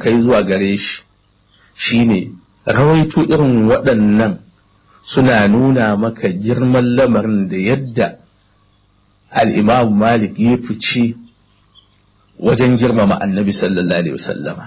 kai zuwa gare shi shine rawaito irin waɗannan suna nuna maka girman lamarin da yadda al'imam malik ya fice wajen girmama annabi sallallahu alaihi wasallama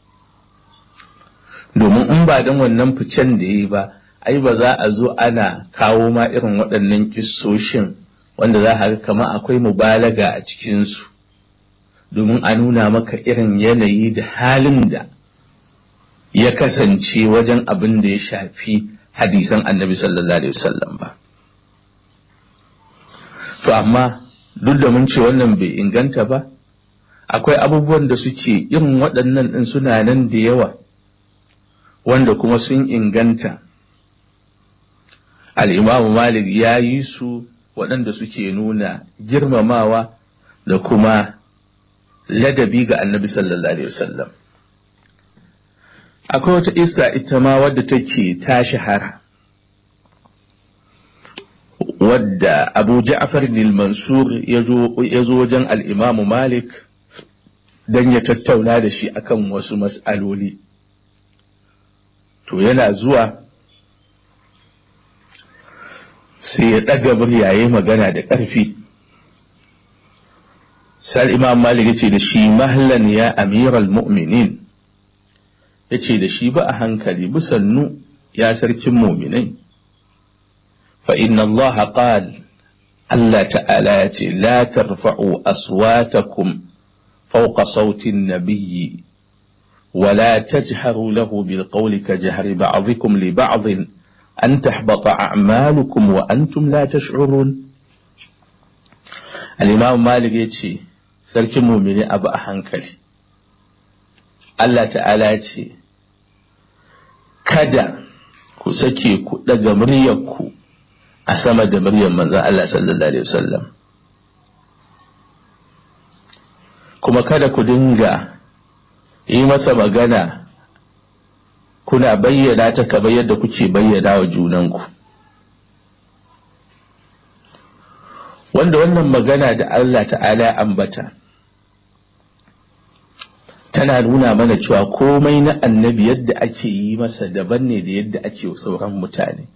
domin in ba don wannan ficen da ya yi ba ai ba za a zo ana kawo ma irin waɗannan kissoshin wanda za a ga kama akwai mubalaga a cikinsu domin a nuna maka irin yanayi da halin da ya kasance wajen abin da ya shafi hadisan annabi sallallahu alaihi wasallam ba to amma duk da mun ce wannan bai inganta ba akwai abubuwan da suke irin waɗannan ɗin suna nan da yawa wanda kuma sun inganta al'imamu malik ya yi su waɗanda suke nuna girmamawa da kuma ladabi ga annabi sallallahu alaihi wasallam akwai wata isa ita ma wadda take ta shahara wadda abu ja'far mansur ya zo wajen al'imamu malik don ya tattauna da shi akan wasu mas'aloli to yana zuwa sai ya ɗaga muryaye magana da ƙarfi sai imam malik ya ce da shi mahallan ya amiral mu'minin ya ce da shi ba a hankali bisannu ya sarkin muminai fa inna allaha qal Allah ta'ala ya ce la tarfa'u aswatakum fawqa sautin nabiyyi ولا تجهروا له بالقول كجهر بعضكم لبعض أن تحبط أعمالكم وأنتم لا تشعرون الإمام مالك يتشي سلك مؤمني أبا أحنكلي الله تعالى يتشي kada ku sake ku daga muryarku a sama da muryar manzon Allah sallallahu alaihi wasallam kuma kada ku dinga yi masa magana kuna bayyana ta kamar yadda kuke bayyana wa junanku wanda wannan magana da Allah ta'ala ambata tana nuna mana cewa komai na annabi yadda ake yi masa daban ne da yadda ake sauran mutane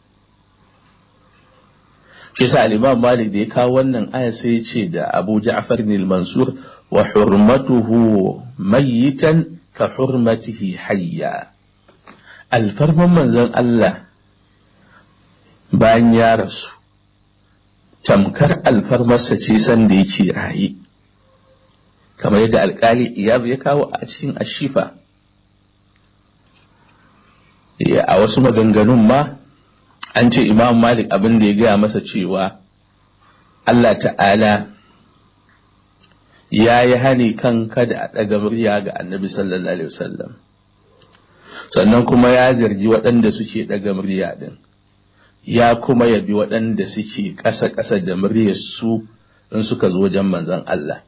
shi sa al-imam malik da ya kawo wannan aya sai ya ce da abu ja'far al-mansur wa hurmatuhu mayyitan ka hurmatihi hayya alfarman manzon Allah bayan ya rasu tamkar alfarmarsa ce sanda yake raye kamar yadda alkali iyab ya kawo a cikin ashifa a wasu maganganun ma an ce imam malik abin da ya gaya masa cewa Allah ta'ala ya yi hani kan kada a ɗaga murya ga annabi sallallahu alaihi wasallam sannan kuma ya zargi waɗanda suke ɗaga murya ɗin ya kuma yabi waɗanda suke ƙasa-ƙasa da muryar su in suka zo wajen manzon Allah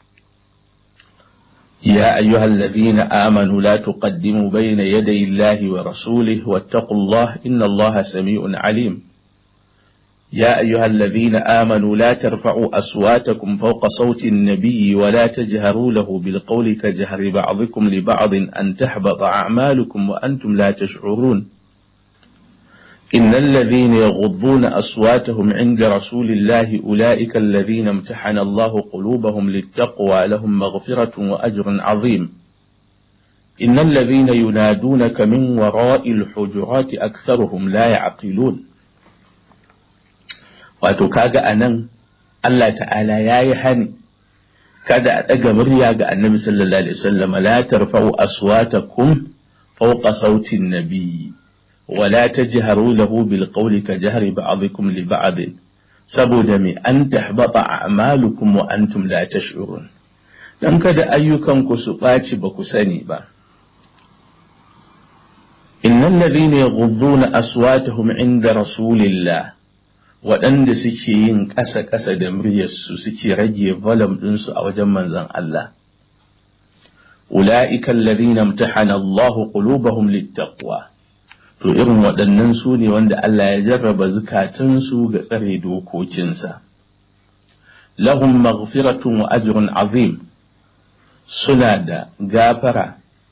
يا أيها الذين آمنوا لا تقدموا بين يدي الله ورسوله واتقوا الله إن الله سميع عليم يا أيها الذين آمنوا لا ترفعوا أصواتكم فوق صوت النبي ولا تجهروا له بالقول كجهر بعضكم لبعض أن تحبط أعمالكم وأنتم لا تشعرون إن الذين يغضون أصواتهم عند رسول الله أولئك الذين امتحن الله قلوبهم للتقوى لهم مغفرة وأجر عظيم إن الذين ينادونك من وراء الحجرات أكثرهم لا يعقلون وتكاغا أنن الله تعالى يا يهني kada a ɗaga murya ga annabi sallallahu alaihi wasallam la tarfa'u aswatakum fawqa sautin nabiyyi ولا تجهروا له بالقول كجهر بعضكم لبعض saboda mai an tahbata a'malukum wa antum la tash'urun dan kada ayyukanku su ɓaci ba ku sani ba innal ladhina yaghudduna aswatahum inda rasulillah waɗanda suke yin ƙasa-ƙasa da muryarsu suke rage volume ɗinsu a wajen manzon Allah ula'ika alladhina imtahana Allahu qulubahum littaqwa to irin waɗannan su ne wanda Allah ya jarraba zukatansu ga tsare dokokinsa lahum maghfiratun wa ajrun azim suna da gafara